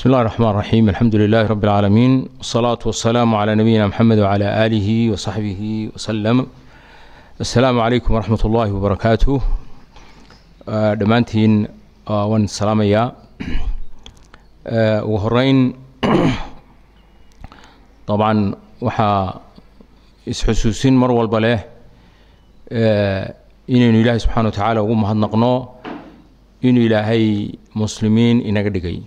بسم الله الرحمن الرحيم الحمد لله رب العالمين والصلاة والسلام على نبينا محمد وعلى آله وصحبه وسلم السلام عليكم ورحمة الله وبركاته dhammaantiin waan salaamayaa ugu horeyn dabcan waxaa isxusuusin mar walba leh inaynu ilaahay subxana wa tacaala ugu mahadnaqno inuu ilaahay muslimiin inaga dhigay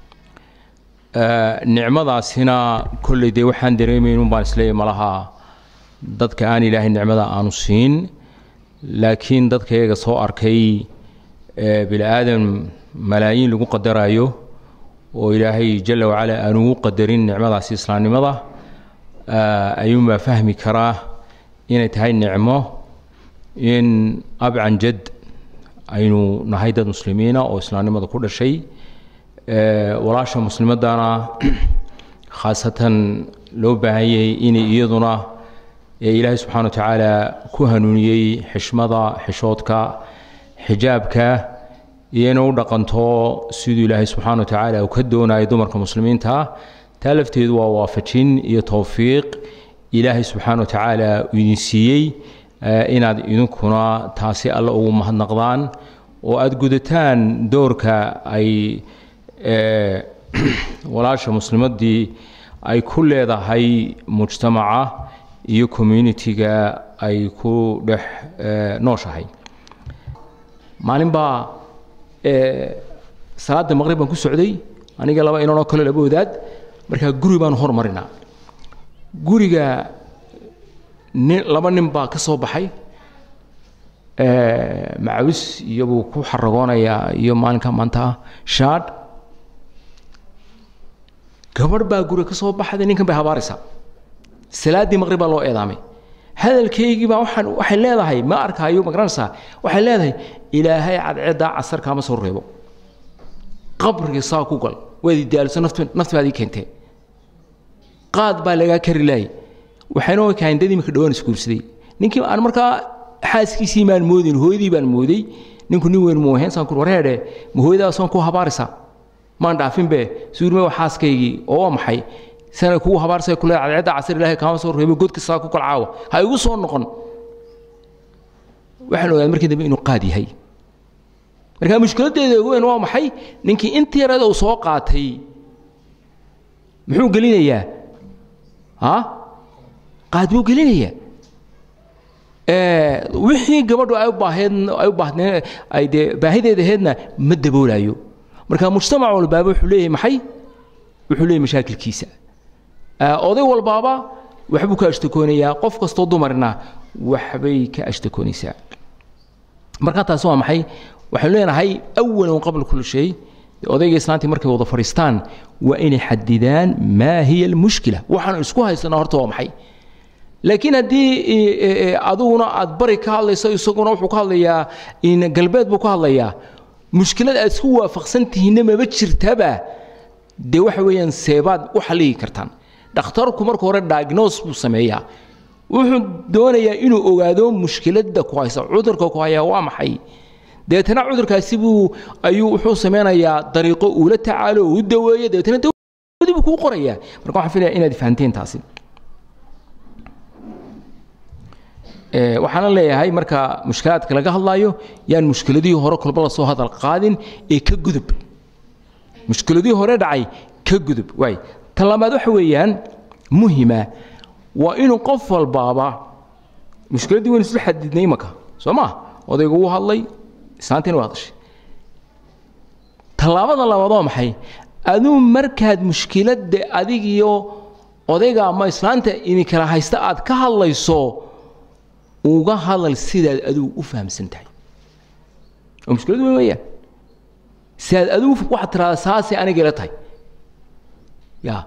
nicmadaasina kolley dee waxaan dareemayn un baan isleeyahy malaha dadka aan ilaahay nicmada aanu siin laakiin dadka iyaga soo arkay bini aadam malaayiin lagu qadarayo oo ilaahay jala wacala aan ugu qadarin nicmadaasi islaamnimada ayuunbaa fahmi karaa inay tahay nicmo in abcan jad aynu nahay dad muslimiina oo islaamnimada ku dhashay walaasha muslimadana khaasatan loo baahan yahay inay iyaduna ilaahay subxana wa tacaala ku hanuuniyey xishmada xishoodka xijaabka iyo inay u dhaqanto siduu ilaahay subxana wa tacaala uu ka doonayo dumarka muslimiinta taa lafteedu waa waafajin iyo towfiiq ilaahay subxaana wa tacaala uu idin siiyey inaad idinkuna taasi alle ugu mahadnaqdaan oo aada gudataan doorka ay walaasha muslimaddii ay ku leedahay mujtamaca iyo communitiga ay ku dhex nooshahay maalin baa salaada maqrib baan ku socday aniga laba inanoo kale laba wadaad markaa guri baanu hormarinaa guriga nin laba nin baa ka soo baxay macawis iyobuu ku xaragoonayaa iyo maalinka maanta shaadh gabadh baa guriga ka soo baxday ninkan bay habaaraysaa salaaddii maqrib baa loo eedaamay hadalkaygii baa waxaan waxay leedahay ma arkaayo ma garanaysaa waxay leedahay ilaahay cadceeddaa casar kaama soo reebo qabriga saa ku gal waad idaaliso naft naftibaad ii keentee qaad baa lagaa kari laayay waxayna kahayn dad imika dhawaan isguursaday ninkii aan markaa xaaskiisii maan moodin hooyadii baan mooday ninku nin weyn muuheen saan kur wareedhe ma hooyadaasaan ku habaaraysaa maan dhaafinbe suurme waa xaaskaygii oo waa maxay sana kugu habaarsay kule cadceedda casar ilaahay kaama soo reebo godka saa ku kalcaawa ha igu soo noqon waxaan ogaaday markii dambe inuu qaad yahay marka mushkiladdeeda ugu weyn waa maxay ninkii intii yarada uu soo qaatay muxuu gelinayaa ha qaad buu gelinayaa wixii gabadhu ay u baaheed ay u baahdeen ay dee baahideeda aheedna ma daboolayo marka mujtamac walbaaba wuxuu leeyahay maxay wuxuu leeyahay mashaakilkiisa oday walbaaba waxbuu ka ashtakoonayaa qof kastoo dumarna waxbay ka ashtakoonaysaa marka taasi waa maxay waxaynu leenahay awalan qabla kulli shay odayga islaantii markay wada fadhiistaan waa inay xadidaan maa hiya almushkila waxaanu isku haysanaa horta waa maxay laakiin haddii adiguna aad bari ka hadlayso isaguna wuxuu ka hadlayaa galbeed buu ka hadlayaa mushkilad aad isku waafaqsan tihiinna maba jirtaba dee waxa weeyaan seebaad u xalligi kartaan dhakhtarku marka hore diagnose buu sameeyaa wuxuu doonayaa inuu ogaado mushkiladda ku haysa cudurka ku hayaa waa maxay deetana cudurkaasi buu ayuu wuxuu sameynayaa dariiqo uula tacaalo uu daweeyo deetana dawladii buu kuu qorayaa marka waxaan filaya inaad fahanteen taasi waxaana leeyahay marka mushkilaadka laga hadlaayo yaan mushkiladihii hore kolba la soo hadal qaadin ee ka gudub mushkiladihii hore dhacay ka gudub waay tan labaad waxa weeyaan muhima waa inuu qof walbaaba mushkiladdii waynu isla xadidnay imaka soo ma odaygu wuu hadlay islaantiina waa hadashay tallaabada labaad waa maxay aduu markaad mushkiladda adigiyo odayga ama islaanta idinkala haysta aad ka hadlayso uga hadal sidaad adigu u fahamsan tahay oo mushkilad weyn weeyaan sidaad adigu waxaad tiraahdaa saasay aniga ila tahay ya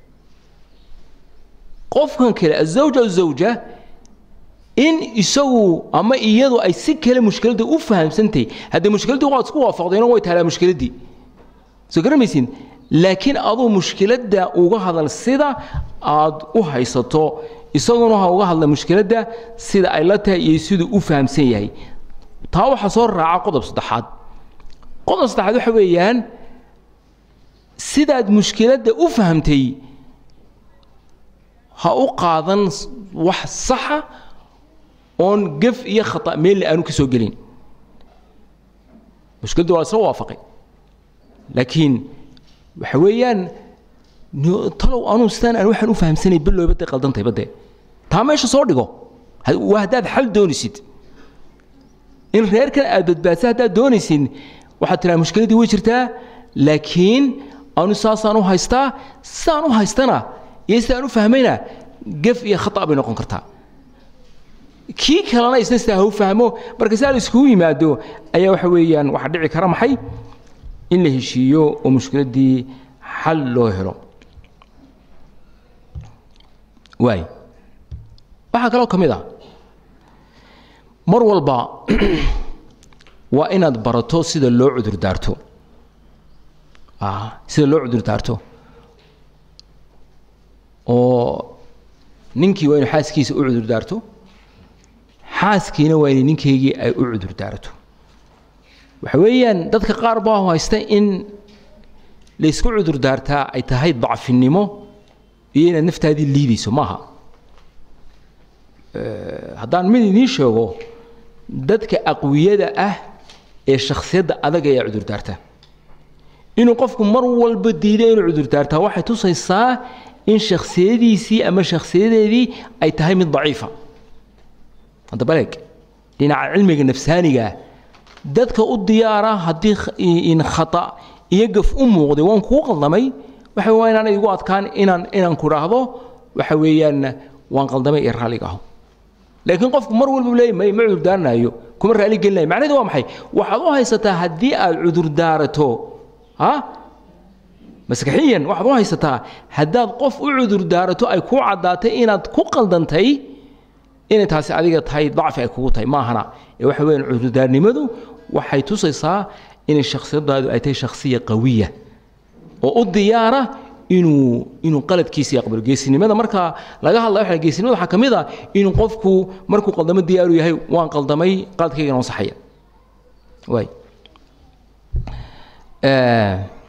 qofkan kale azawja azawja in isagu ama iyadu ay si kale mushkiladda u fahamsantahay haddee mushkiladdii waad isku waafaqdeenoo way taalaa mushkiladdii soo garamaysin laakiin aduu mushkiladda uga hadal sida aad u haysato isaguna ha uga hadla mushkiladda sida ay la tahay iyo siduu u fahamsan yahay taa waxaa soo raaca qodob saddexaad qodob saddexaad waxa weeyaan sidaad mushkiladda u fahamtay ha u qaadan wax saxa oon gef iyo khata meelle aanu ka soo gelin mushkiladda waa isla waafaqay laakiin waxa weeyaan talow anuu sidaan aan waxaan u fahamsanay bilowba dee qaldantay badde taa meesha soo dhigo waa haddaad xal doonaysid in reerkan aad badbaadsa haddaad doonaysid waxaad tiraa mushkiladdii way jirtaa laakiin anu saasaan u haystaa sidaan u haystana iyo sidaan u fahmayna gef iyo khata bay noqon kartaa kii kalena isna sidaa ha u fahmo marka si aan iskugu yimaado ayaa waxa weeyaan waxaa dhici kara maxay in la heshiiyo oo mushkiladdii xal loo helo waay waxaa kaloo ka mid ah mar walba waa inaad barato sida loo cudur daarto sida loo cudur daarto oo ninkii waa inu xaaskiisa u cudur daarto xaaskiina waa inay ninkaygii ay u cudur daarato waxa weeyaan dadka qaar baa haysta in laysku cudur daartaa ay tahay dacfinimo iyo inaad naftaadii liidayso maaha haddaan mid idiin sheego dadka aqwiyada ah ee shakhsiyadda adag ayaa cudur daarta inuu qofku mar walba diido inuu cudur daartaa waxay tusaysaa in shakhsiyadiisii ama shakhsiyadeedii ay tahay mid daciifa hadda baleeg dhinaca cilmiga nafsaaniga dadka u diyaara haddii in khata iyo gaf u muuqday waan kuu qaldamay waxa waa inaan igu adkaan inaan inaan ku dhaahdo waxa weeyaan waan qaldamay iyo raalliga aho laakiin qofku mar walba leeyahy may ma cudurdaaranayo kuma raali gelinayo macnaheedu waa maxay waxaad u haysataa haddii aad cudurdaarato ha maskaxiyan waxaad u haysataa haddaad qof u cudurdaarato ay kuu caddaatay inaad ku qaldantay inay taasi adiga tahay dacfi ay kugu tahay maahana ee waxa weeyaan cudurdaarnimadu waxay tusaysaa inay shakhsiyadaadu ay tahay shakhsiya qawiya oo u diyaara inuu inuu qaladkiisa aqbalo geesinimada marka laga hadlaya waxa geesinimada waxaa ka mid ah inuu qofku markuu qaldamo diyaaru yahay waan qaldamay qaladkaygana waan saxaya waay